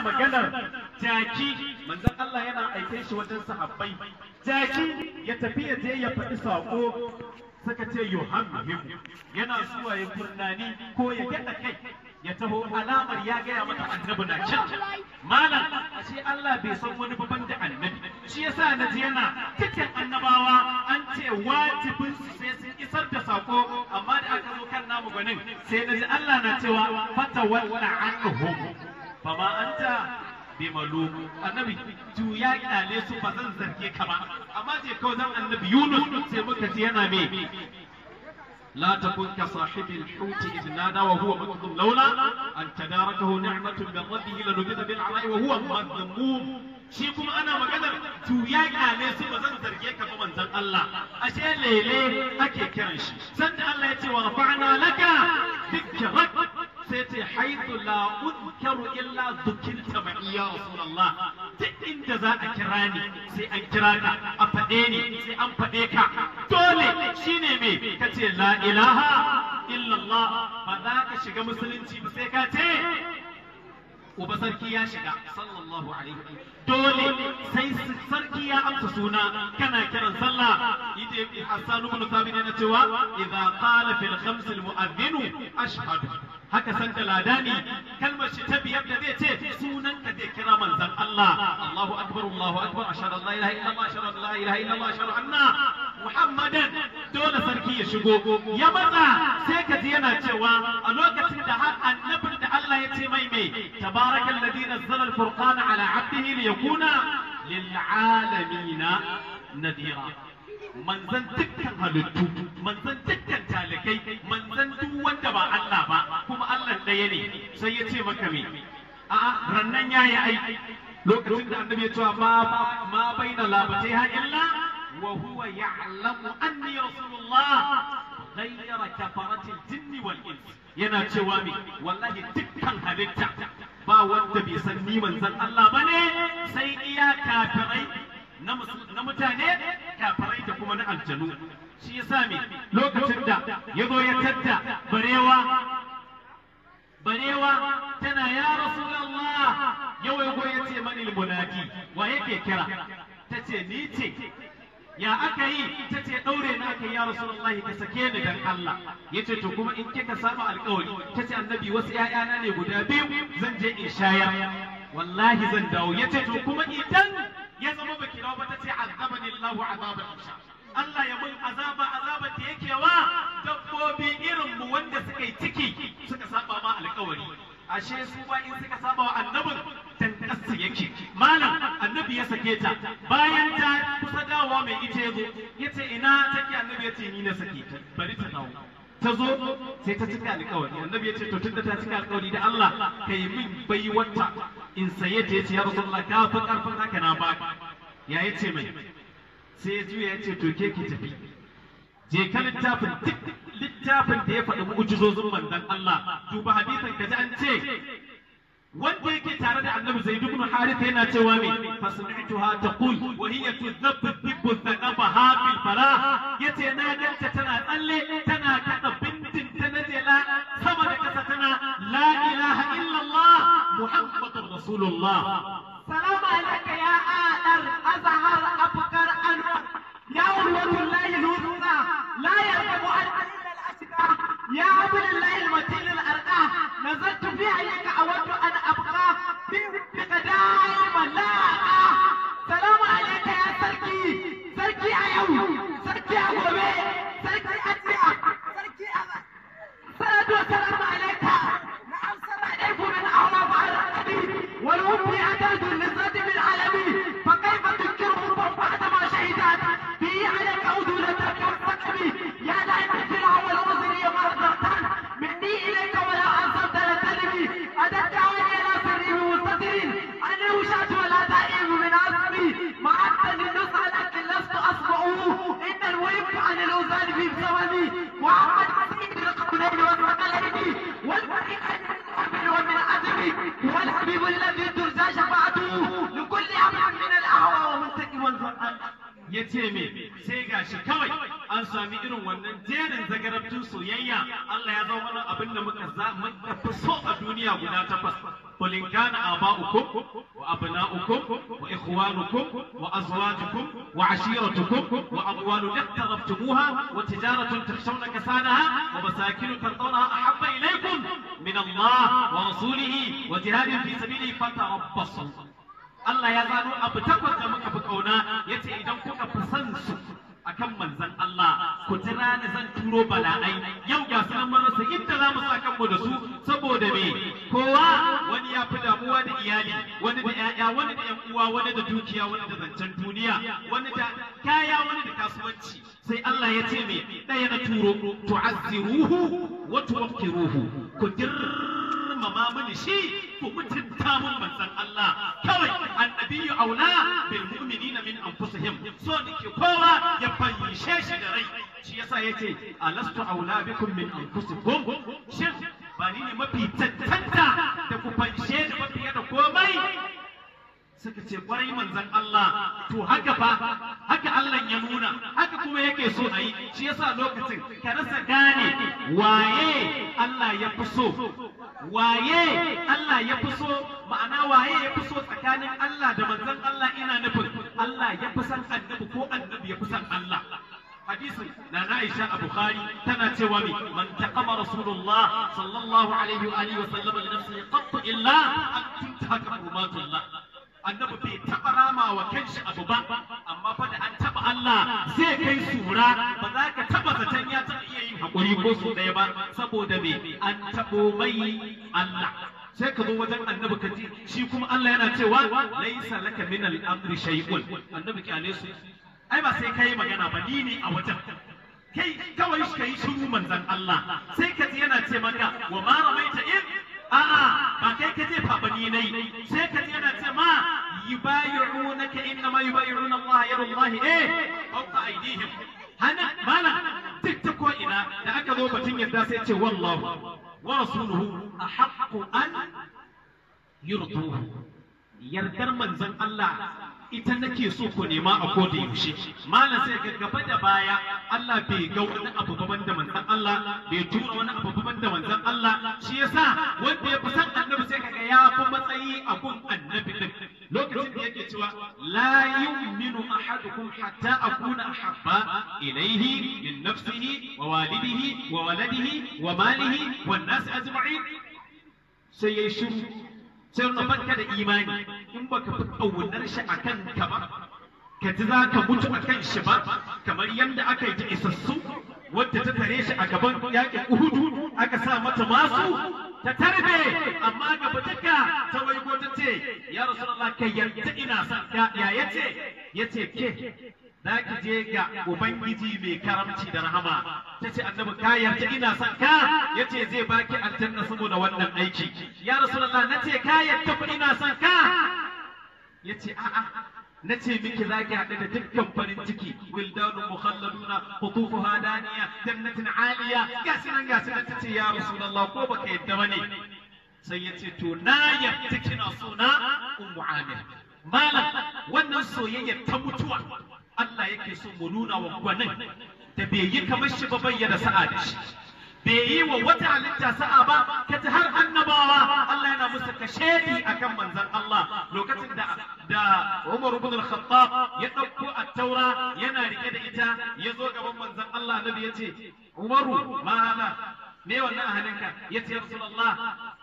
maganar jaki manzon Allah yana aike shi wajen sahabbai jaki ya tafi ya je ya faɗi saƙo suka ce yohammu yana zuwa ya furnani ko ya gyaɗa kai ya taho alamar ya gaya mata annabi na can malam ashe Allah bai san wani babban da annabi shi yasa na ji yana dukkan annabawa an ce wajibin su sai sun isar da sako amma da aka zo kan namu gwanin sai na ji Allah na cewa fata walla anhum fama anta bi malum annabi juya kyale su ba zan zarge ka ba amma je kawai zan annabi Yunus sai muka ji yana me لا تكن كصاحب الحوت إذ نادى وهو مكظوم لولا أن تداركه نعمة من ربه لنبذ بالعراء وهو مذموم shi kuma ana maganar juya kyale su ba zan zarge ka ba manzon Allah ashe lele ake kiran shi sanda Allah ya ce wa rafa'na laka dhikrak sai ce haythu la udkaru illa dhukirta ma ya rasulullah duk inda za a kira ni sai an kira ka a faɗe ni sai an faɗe ka dole shine me kace la ilaha illallah ba za ka shiga musulunci ba sai ka ce uba sarki ya shiga sallallahu alaihi dole sai sarki ya amsa suna kana kiran sallah ide Hassan ibn Thabit yana cewa idza qala fil khams al mu'adhdhin ashhadu haka san da ladani kalmar shi ta biyar da zai ce sunan ka zai kira manzon Allah Allahu akbar Allahu akbar ashhadu an la ilaha illallah ashhadu an la ilaha illallah ashhadu anna Muhammadan dole sarki ya shigo ya matsa sai ka ji yana cewa a lokacin da har annabin da Allah ya ce mai mai tabarakal ladhi nazzala al-furqana ala 'abdihi liyakuna lil 'alamin nadira manzan dukkan halittu manzan dukkan talikai manzan duk wanda ba Allah ba kuma Allah ɗaya ne sai ya ce maka me a'a rannan yayi ai lokacin da annabi ya ce ma ma baina labatai ha illa wa huwa ya'lamu anni rasulullah ghayra kafaratil jinni wal ins yana cewa me wallahi dukkan halitta ba wanda bai san ni manzan Allah bane sai iya kafirai na mutane kafirai da kuma na aljanu shi yasa me lokacin da ya zo ya tadda barewa barewa tana ya rasulullah yau ya ya ce mani munadi wa yake kira ta ce ni ce ya aka yi ta ce ɗaure na aka ya rasulullahi ka sake ni dan Allah ya ce to kuma in kika saba alƙawari ta ce annabi wasu ‘ya'yana ne guda biyu zan je in shayar wallahi zan dawo ya ce to kuma idan ya zama baki dawo ba ta ce azabani Allahu azaban insha Allah ya mun azaba azaba da yake wa dabbobi irin mu wanda suka yi ciki suka saba ma alƙawari ashe su ba in suka saba wa annabin tankasu yake malam annabi ya sake ta bayan ta kusa dawowa mai ita yazo yace ina take annabi yace ni na sake ta bari ta dawo ta zo sai ta cika alƙawari annabi yace to tunda ta cika alƙawari da Allah kai min bai wata in saye ta yace ya rasulullah ka fi karfin haka na ba ya yace mai sai ya juya yace to ke ki tafi je ka littafin duk littafin da ya faɗi mu'jizozin manzon Allah duba hadisin ka ji an ce wanda yake tare da annabi zaid ibn harith yana cewa me fasmi'tuha taqul wa hiya tudhabbu dhibbu thaqabaha fil falah yace na ganta tana tsalle tana kada bintin ta najela sama da kasa tana la ilaha illa allah muhammadur rasulullah salamu alayka ya adar azhar afkar anwar ya ulwatullahi nusa la yarkabu an illa al-ashqa يا عبد الله المتين الأرقى نزلت في عينك أود أن أبقى بك دائما لا أقع سلام عليك يا سركي سركي أيو سركي أبوبي سركي أتيا سركي أبا صلاة والسلام عليك نعم سرعيك من أعراف على النبي والوفي أداد النسرة من علمي فكيف تنكره بعدما شهدت به عليك أودولة كالفكري يا دائما في الأول وزري مرضى مني إليك ولا أنصرت لتلمي أدت عيني لا سري بمستتر أنا وشات ولا دائم من أصلي ما أنت للنص لكن لست أصبعه إن الويب عن الأوزان في زمني وعمد مسيح القولين والثقلين والفريق من ومن أدبي والحبيب الذي ترجى شفاعته لكل أمر من الأهوى ومنتقم والفرقان ya ce me sai gashi kawai an sami irin wannan jerin zagarabtun soyayya Allah ya zama mana abin da muka za muka fi so a duniya guda takwas قل إن كان آباؤكم وأبناؤكم وإخوانكم وأزواجكم وعشيرتكم وأموال اقترفتموها وتجارة تخشون كسادها ومساكن ترضونها أحب إليكم من الله ورسوله وجهاد في سبيله فتربصوا Allah ya gano abu takwas da muka fi kauna ya ce idan kuka fi son su akan manzan Allah ku jira ni zan turo bala'ai yau ga su nan marasa inda za mu sa kanmu da su saboda me kowa wani ya fi damuwa da iyali wani da ƴaƴa wani da ƴan uwa wani da dukiya wani da zancen duniya wani da kaya wani da kasuwanci sai Allah ya ce me ɗaya na turo tu'azziruhu wa tuwaqqiruhu ku girmama mini shi ku mutunta mun manzon Allah kawai annabiyu aula bil mu'minina min anfusihim so nake kowa ya fanshe shi da rai shi yasa yace alastu aula bikum min anfusikum shin ba ni ne mafi tantanta da ku fanshe da mafi da komai suka ce kwarai manzon Allah to haka fa haka Allah ya nuna haka kuma yake so a yi shi yasa lokacin ka rasa gane waye Allah ya fi so waye Allah ya fi so ma'ana waye ya fi so tsakanin Allah da manzon Allah ina nufin Allah ya fi san annabi ko annabi ya fi san Allah hadisin na Aisha a Bukhari tana cewa mi man taqama Rasulullah sallallahu alaihi wa alihi wa sallam li nafsihi qattu illa an tuntahaka hurumatullah annabi bai taɓa rama wa kanshi abu ba amma fa da an taɓa Allah zai kai sura ba za ka taɓa zaton ya taɓa iya yin haƙuri ko su ɗaya ba saboda me an taɓo mai Allah sai ka zo wajen annabi ka ji shi kuma Allah yana cewa laisa laka min al-amri shay'un annabi kyale su ai ba sai kai magana ba ni ne a wajen kai kawai shi kai shiru manzon Allah sai ka ji yana ce maka wa ma ramaita in a'a ba kai ka je fa bani nai sai ka yana ce ma yubayi'unaka inna ma yubayi'una Allah yadullahi eh fawqa aydihim hana mala duk ta ko ina da aka zo batun yadda sai ce wallahu wa rasuluhu ahaqqu an yurduhu yardar manzon Allah ita nake so ku nema a koda yaushe malam sai ga gaba da baya Allah bai ga wani abu gaban da manzon Allah bai tura wani abu gaban da manzon Allah shi yasa wanda ya fi san annabi sai kaga ya fi matsayi a gun annabi din lokacin da yake cewa la yu'minu ahadukum hatta akuna ahabba ilayhi min nafsihi wa walidihi wa waladihi wa malihi wan nas ajma'in sai yayi shiru sai na banka da imani in baka fi ƙaunar shi a kan ka ba ka ji za ka mutu a kan shi ba kamar yadda aka yi ta isassu wadda ta tare shi a gaban yaƙin uhudu aka sa mata masu ta tarbe amma gaba duka ta waigo ta ce ya rasulullah kai yarda ina son ka ya yace yace ke za ki je ga ubangiji mai karamci da rahama ta ce annabi ka yarda ina son ka ya ce zai baki aljanna saboda wannan aiki ya rasulullah na ce ka yarda ku ina son ka ya ce a'a na ce miki za ki haɗu da dukkan farin ciki wildanu mukhalladuna qutufuha daniya jannatin aliya gashi nan gashi nan ta ce ya rasulullah ko baka yadda bane sai ya ce to na yarda kina so na ummu amir malam wannan soyayya ta mutuwa Allah yake so mu nuna wa gwanin da bai yi kamar shi ba bayyana sa'a da shi bai yi wa wata halitta sa'a ba ka ji har annabawa Allah yana musu kashedi akan manzon Allah lokacin da da Umar ibn al-Khattab ya dauko at-Taura yana rike da ita ya zo gaban manzon Allah Nabi ya ce Umaru ma hada me wannan a hannunka ya ce Rasulullah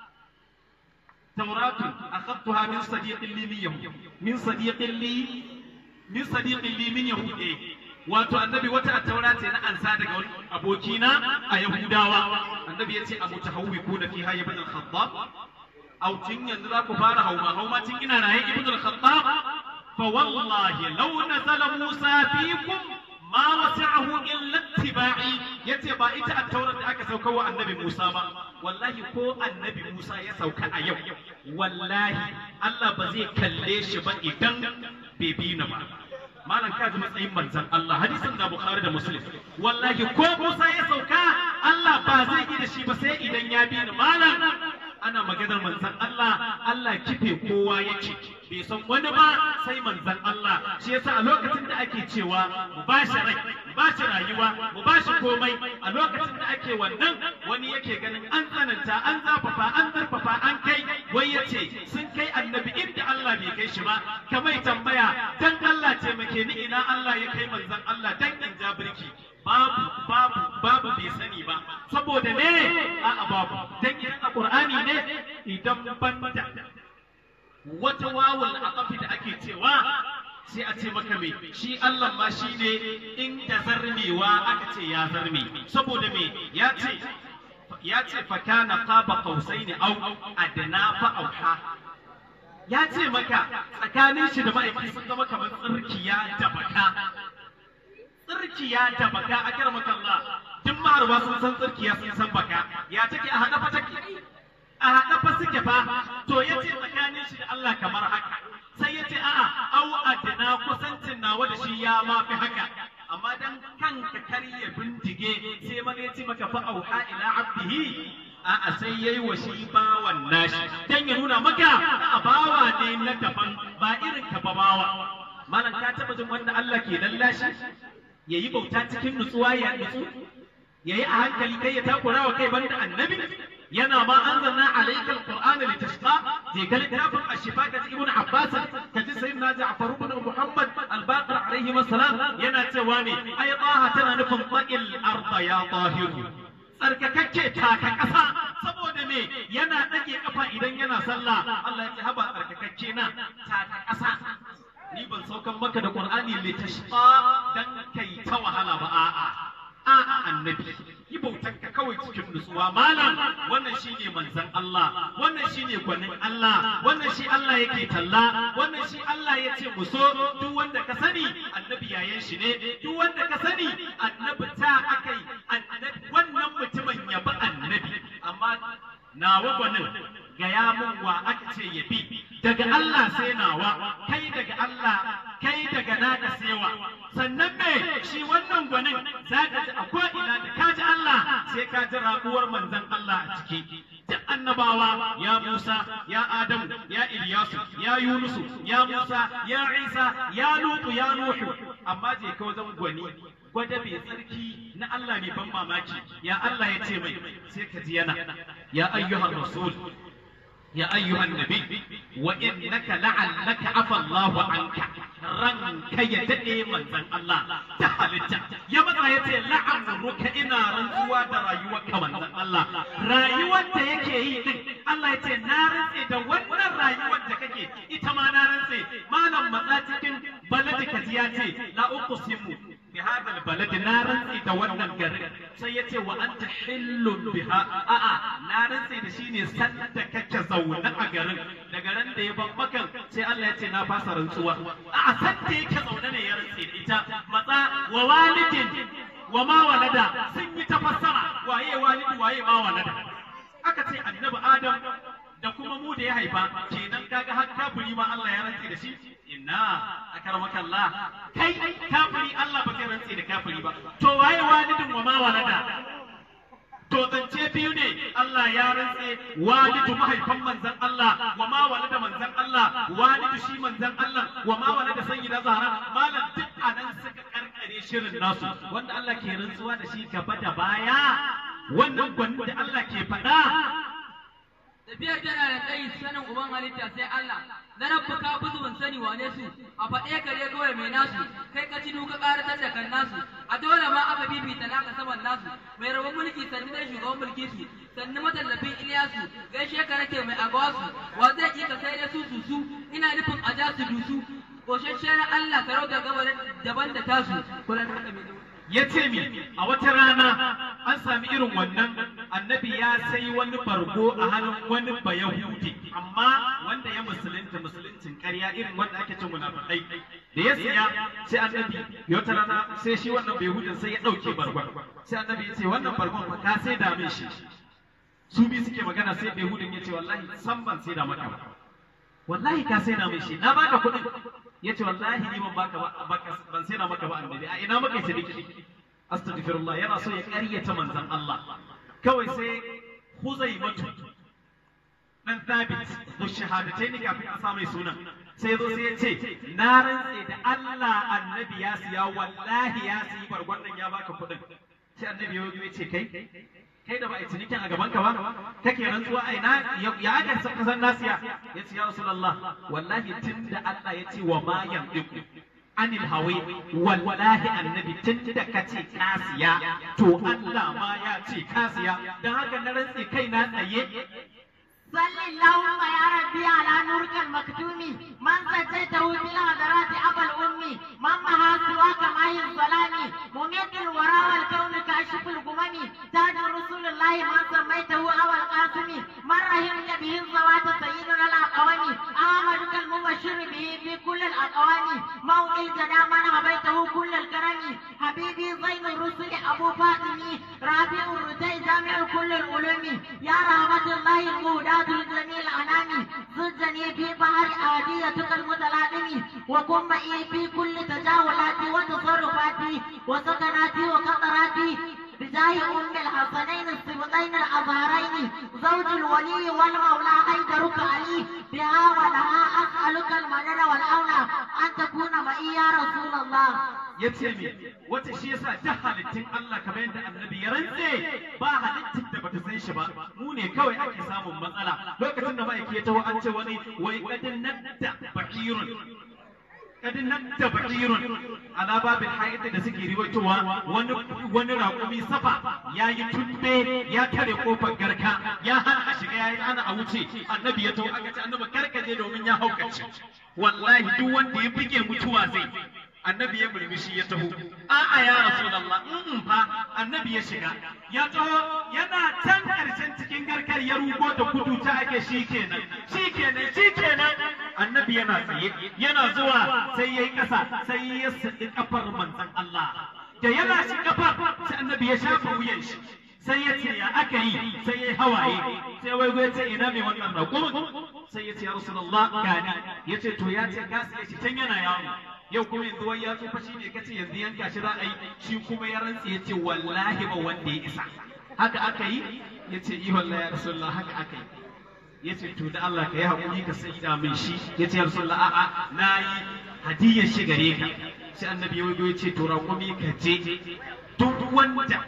توراة أخذتها من صديق لي من يهود من صديق لي من صديق لي من يهود wato annabi wata taura ce na ansa daga wani abokina a yahudawa annabi ya ce a mutahawwi ko da fi hayya ibn al-khattab aw tun yanzu za ku fara hauma hauma tun ina raye ibn al-khattab fa wallahi law nazala musa fikum ma wasi'ahu illa ittiba'i yace ba ita at-taurat da aka sauka wa annabi Musa ba wallahi ko annabi Musa ya sauka a yau wallahi Allah ba zai kalle shi ba idan bai bi na ba malam ka ji matsayin manzon Allah hadisin na Bukhari da Muslim wallahi ko Musa ya sauka Allah ba zai yi da shi ba sai idan ya bi ni malam ana maganar manzon Allah Allah kife kowa yake bai san wani ba sai manzon Allah shi yasa a lokacin da ake cewa mu ba shi rai mu ba shi rayuwa mu ba shi komai a lokacin da ake wannan wani yake ganin an tsananta an zafafa an zarfafa an kai wai yace sun kai annabi inda Allah bai kai shi ba kamar tambaya dan Allah taimake ni ina Allah ya kai manzon Allah dan in ja birki babu babu babu bai sani ba saboda ne a'a babu dan idan a Qur'ani ne idan banda wata wawul aqafi da ake cewa sai a ce maka me shi Allah ma shi ne inda zarmewa aka ce ya zarme saboda me ya ce ya ce fa kana qaba qausaini au adna fa auha ya ce maka tsakanin shi da ma'aikata sun zama kamar tsirkiya da baka tsirkiya da baka a kar makalla duk maharba sun san tsirkiya sun san baka ya take a haɗa fa take a haɗa fa suke fa to ya ce tsakanin shi da Allah kamar haka sai ya ce a'a au adna kusancin nawa da shi ya ma fi haka amma dan kanka kar ya bindige sai mana ya ce maka fa auha ila abdihi a'a sai yayi wa shi bawan nashi dan ya nuna maka a bawa ne na daban ba irin ka ba bawa malam ka taba jin wanda Allah ke lallashi yayi bauta cikin nutsuwa ya nutsu yayi a hankali kai ya takura wa kai banda annabi yana ma anzalna alayka alqur'ana litashqa je ga littafin ashifa ka ibn abbas ka ji sayyidina ja'far ibn muhammad al-baqir alayhi assalam yana cewa ne ay taha tana nufin qil arda ya tahiru tsarkakakke taka ƙasa saboda me yana ɗage ƙafa idan yana sallah Allah ya ce haba tsarkakakke na taka ƙasa ni ban saukan maka da Qur'ani litashqa dan kai ta wahala ba a'a a'a annabi yi bautar ka kawai cikin nutsuwa malam wannan shine manzon Allah wannan shine gwanin Allah wannan shi Allah yake talla wannan shi Allah ya ce mu so duk wanda ka sani annabi yayan shi ne duk wanda ka sani annabi ta akai annabi wannan mutumin ya bi annabi amma nawa gwanin gaya mun wa aka ce ya bi daga Allah sai nawa kai daga Allah kai daga naka sewa sannan me shi wannan gwanin za ka ji a ko'ina da ka ji Allah sai ka ji rabuwar manzon Allah a ciki duk annabawa ya Musa ya Adamu ya Ilyasu ya Yunusu ya Musa ya Isa ya Lutu ya Nuhu amma je ka wajen gwani gwada mai tsarki na Allah mai ban mamaki ya Allah ya ce mai sai ka ji yana ya ayyuhar rasul يا أيها النبي وإنك لعلك عفى الله عنك ranka ya daɗe manzan Allah ta halitta ya matsa ya ce la'amruka ina rantsuwa da rayuwarka manzan Allah rayuwar da yake yi din Allah ya ce na rantse da wannan rayuwar da kake ita ma na rantse malam matsa cikin baladi kaji ya ce la uqsimu bi hadha albalad na rantse da wannan garin sai ya ce wa anta hillun biha a'a na rantse da shi ne sanda kake zaune a garin daga ran da ya ban makan sai Allah ya ce na fasa rantsuwa a'a sanda yake zaune ne ya rantse da ita matsa wa walidin wa ma walada sun yi ta fassara waye walidi waye ma walada aka ce annabi adam da kuma mu da ya haifa kenan kaga har kafiri ma Allah ya rantse da shi inna akramaka Allah kai kafiri Allah ba zai rantse da kafiri ba to waye walidin wa ma walada to zance biyu ne Allah ya rantse walidu mahaifan manzan Allah wa ma walada manzan Allah walidu shi manzan Allah wa ma walada sayyida Zahra malam duk anan suka karkare shirin nasu wanda Allah ke rantsuwa da shi gaba da baya wannan gwanin da Allah ke faɗa tafiyar tana da tsayi sanin uban halitta sai Allah na rabba ka buzu ban sani wane su a faɗe kare kawai mai nasu kai ka ci duka ƙaratar da kan nasu a dole ma aka bibita naka saman nasu mai rabon mulki sannu dai shugaban mulki su sannu matallafin Iliyasu gaishe ka nake mai agawasu wa zai ƙi ka sai dai su su su ina nufin a ja su dusu koshashen Allah sarauta gaba daban da tasu kullum haka mai ya ce mi a wata rana an sami irin wannan annabi ya sai wani bargo a hannun wani bayahudi amma wanda ya musulunta musuluncin ƙarya irin wanda ake cin munafikai da ya siya sai annabi ya wata rana sai shi wannan bayahudin sai ya ɗauke bargon sai annabi ya ce wannan bargon fa ka sai da min shi su bi suke magana sai bayahudin ya ce wallahi san ban sai da maka ba wallahi ka sai da min shi na baka kuɗin ya ce wallahi ni ban baka ba ban sai na maka ba annabi a ina maka sadiki astaghfirullah yana so ya ƙaryata manzon Allah kawai sai Huzaimatu dan Thabit da shahadatai ne kafin a sa mai sunan sai zo sai ya ce na rantse da Allah annabi ya siya wallahi ya siyi bargon nan ya baka kuɗin sai annabi ya ya ce kai kai da ba a cinikin a gaban ka ba kake rantsuwa a ina ya aka san kasan nasiya ya ce ya rasulullah wallahi tunda Allah ya ce wa ma yandiku anil hawi wallahi annabi tun da ka ce kasiya to Allah ma ya ce kasiya dan haka na rantse kai na tsaye صل اللهم يا ربي على نورك المكتوم من سجيته بالهدرات أبا الأم من مها سواك ماهي الظلام مميت الورى والكون كاشف الغمم تاج رسول الله من سميته أبا القاسم من رحمت به الزوات سيدنا الأقوام أحمدك المبشر به في كل الأقوام موقي الجنى من هبيته كل الكرم حبيبي زين الرسل أبو فاطمي رابع الرجاء جامع كل العلوم يا رحمة الله المهدى ذات الجميع الأنام زجني في بحر آديتك المتلاطم وكن معي في كل تجاولاتي وتصرفاتي وسكناتي وقطراتي بجاه أم الحسنين السبطين الأظهرين زوج الولي والمولى حيدرك علي بها ولها أسألك المنن والأولى أن تكون معي يا رسول الله ya ce me wata shi yasa duk halittun Allah kamar yadda annabi ya rantse ba halittin da bata san shi ba mu ne kawai ake samun matsala lokacin da ma'aiki ya taho an ce wani wai kadin nadda bakirun kadin nadda bakirun ala babil haid da suke riwaitowa wani wani raƙumi safa ya yi tumbe ya kare kofar garka ya hana a shiga ya hana a wuce annabi ya taho aka ce annabi karkaje domin ya haukace wallahi duk wanda ya buge mutuwa zai annabi ya murmushi ya taho a'a ya rasulullah in fa annabi ya shiga ya taho yana can karshen cikin garkar ya rugo da kudu ta ake shikenan shikenan shikenan annabi yana tsaye yana zuwa sai yayi kasa sai ya sadi kafar manzon Allah da yana shi kafar sai annabi ya shafa wuyan shi sai ya ce ya aka yi sai ya yi hawaye sai wai ya ce ina mai wannan raƙumin sai ya ce ya rasulullah gani ya ce to ya ce gasi ya shi can yana yawo yau kuma yanzu wai ya tsufa shi ne kace yanzu yanka shi za a yi shi kuma ya rantse ya ce wallahi ba wanda ya isa haka aka yi ya ce yi wallahi ya rasulullah haka aka yi ya ce to da Allah ka yi haƙuri ka sai da min shi ya ce ya rasulullah a'a na yi hadiyar shi gare ka sai annabi ya wajo ya ce to raƙumi ka je duk wanda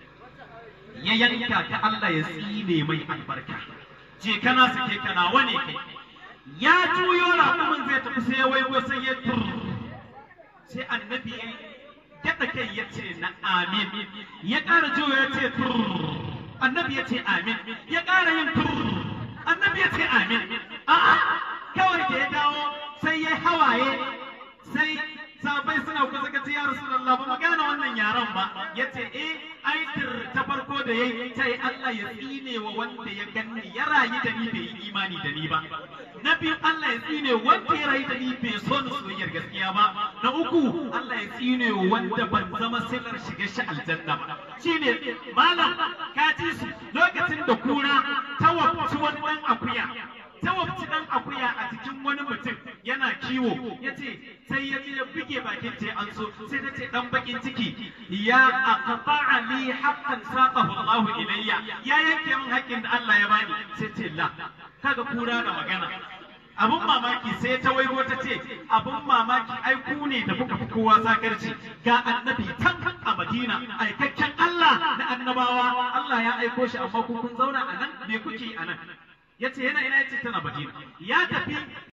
ya yanka ta Allah ya tsine mai albarka je kana sake kana wane kai ya juyo raƙumin zai tafi sai ya waigo sai ya tur sai annabi ya gaɗa kai ya ce na amin ya ƙara juyo ya ce tur annabi ya ce amin ya ƙara yin tur annabi ya ce amin a'a kawai da ya dawo sai ya hawaye sai sabai suna kusa ka ce ya rasulullah ba mu gane wannan yaran ba ya ce eh aitir ta farko da yayi ta yi Allah ya tsine wa wanda ya ganni ya rayu da ni bai yi imani da ni ba na biyu Allah ya tsine wanda ya rayu da ni bai so ni soyayyar gaskiya ba na uku Allah ya tsine wa wanda ban zama silar shiga shi aljanna ba shine malam ka ji su lokacin da kura ta wabci wannan akuya ta wabci dan akuya a cikin wani mutum yana kiwo ya ce sai ya je ya buge bakin ce an so sai ta ce dan bakin ciki ya aqta'a li haqqan saqahu Allah ilayya ya yanke min haƙƙin da Allah ya bani sai ce la kaga kura da magana abun mamaki sai ta waigo ta ce abun mamaki ai ku ne da kuka fi kowa sakarci ga annabi tan a Madina aikakken Allah na annabawa Allah ya aiko shi amma ku kun zauna a nan me kuke a nan yace yana ina yace tana Madina ya tafi